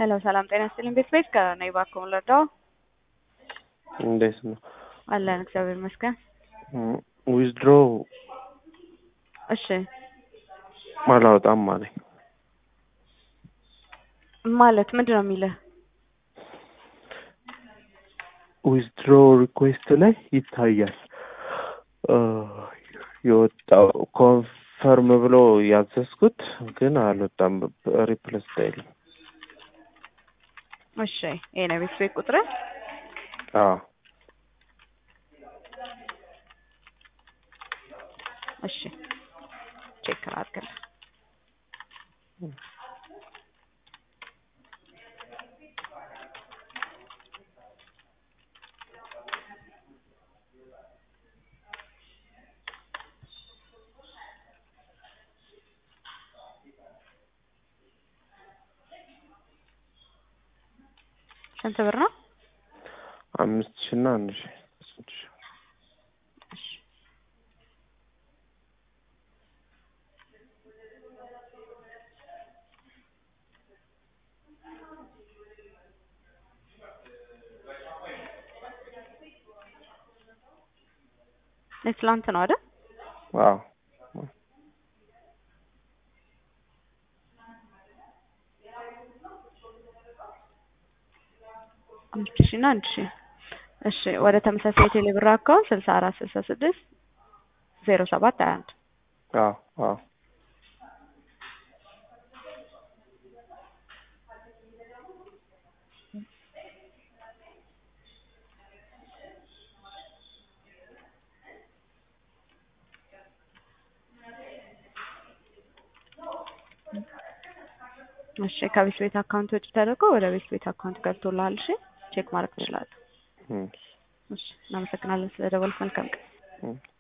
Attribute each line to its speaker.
Speaker 1: ሄሎ ሰላም ጤና ይስጥልኝ። ቤት ቤት ከነኝ እባክዎን ልርዳዎ?
Speaker 2: እንዴት ነው?
Speaker 1: አለን እግዚአብሔር ይመስገን።
Speaker 2: ዊዝድሮ
Speaker 1: እሺ
Speaker 2: አላወጣም አለኝ።
Speaker 1: ማለት ምንድን ነው የሚልህ?
Speaker 2: ዊዝድሮ ሪኩዌስት ላይ ይታያል የወጣው ኮንፈርም ብሎ ያዘዝኩት ግን አልወጣም። ሪፕለስ አይልም።
Speaker 1: እሺ ይሄ ነው ቤት ቤት ቁጥር
Speaker 2: አዎ
Speaker 1: እሺ ቼክ አድርግልህ። ስንት ብር ነው?
Speaker 2: አምስት ሺህ እና አንድ ሺህ ስንት ሺህ
Speaker 1: እሺ የትላንት ነው አይደል?
Speaker 2: አዎ
Speaker 1: አምስት ሺህ እና አንድ ሺህ እሺ ወደ ተመሳሳይ የቴሌ ብር አካውንት ስልሳ አራት ስልሳ ስድስት ዜሮ ሰባት ሀያ አንድ
Speaker 2: አዎ አዎ
Speaker 1: እሺ ከቤት ቤት አካውንት ወጪ ተደርጎ ወደ ቤት ቤት አካውንት ገብቶልሃል። እሺ ቼክ ማድረግ ትችላለህ።
Speaker 2: እም፣
Speaker 1: እሺ እናመሰግናለን ስለደወልክ። መልካም ቀን።
Speaker 2: እም።